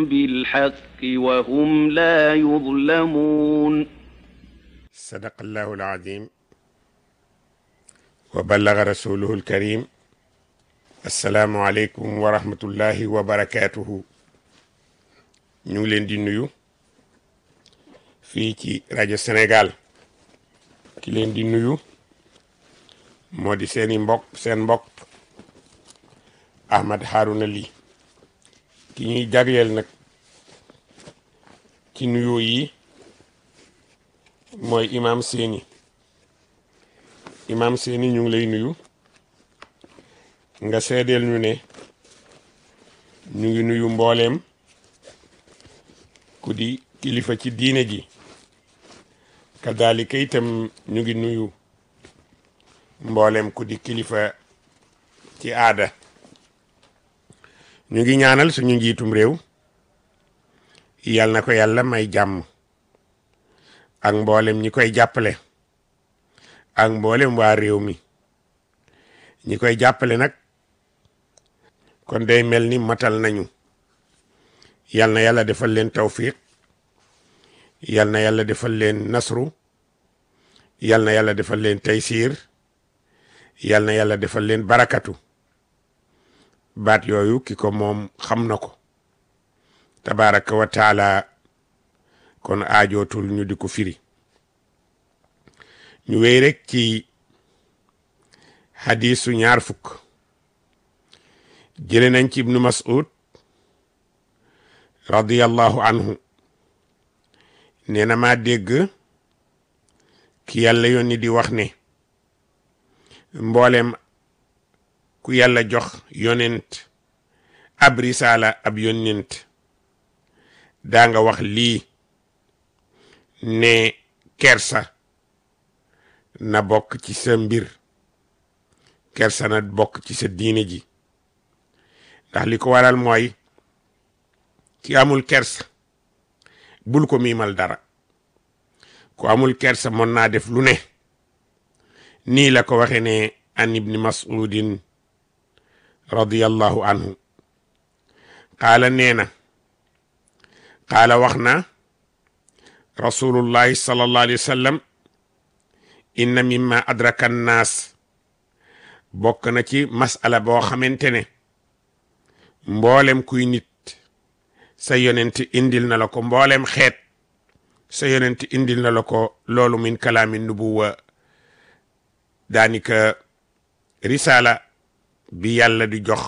بالحق وهم لا يظلمون صدق الله العظيم وبلغ رسوله الكريم السلام عليكم ورحمة الله وبركاته ñu ngi leen di nuyu fii ci rajo Sénégal ki leen di nuyu moo di seeni mbokk seen mbokk Ahmad Harouna Ly ki ñuy jagleel nag ci nuyoo yi mooy imam seeni imam seeni ñu ngi lay nuyu nga seedeel ñu ne ñu ngi nuyu mbooleem ku di kilifa ci diine ji kadaalika itam ñu ngi nuyu mboolem ku di kilifa ci aada ñu ngi ñaanal suñu njiitum réew yal na ko yàlla may jàmm ak mboolem ñi koy jàppale ak mboolem waa réew mi ñi koy jàppale nag kon day mel ni matal nañu yal na yàlla defal leen tawfiq yal na yàlla defal leen nasru yal na yàlla defal leen taysiir yal na yàlla defal leen barakatu baat yooyu ki ko moom xam na ko tabaraka wa taala kon aajootul ñu di ko firi ñu wéy rek ci hadisu ñaar fukk jële nañ ci ibnu mas'ud radiyallahu anhu nee na maa dégg ki yàlla yónni di wax ne mboolem ku yàlla jox yonent ab risaala ab yonent daa nga wax lii ne kersa na bokk ci sa mbir kersa na bokk ci sa diine ji ndax li ko waral mooy ki amul kersa bul ko miimal dara ku amul kersa mën naa def lu ne nii la ko waxe ne an ibni mas'udin radiyallahu anhu qaala nee na qaala wax na rasulullahi sallallahu alayhi wa sallam inna mimma adraka annaas bokk na ci masala boo xamante ne mboolem kuy nit sa yonent indil na la ko mboolem xeet sa yonent indil na la ko loolu min kalaami nubuwa daanika risala bi yàlla di jox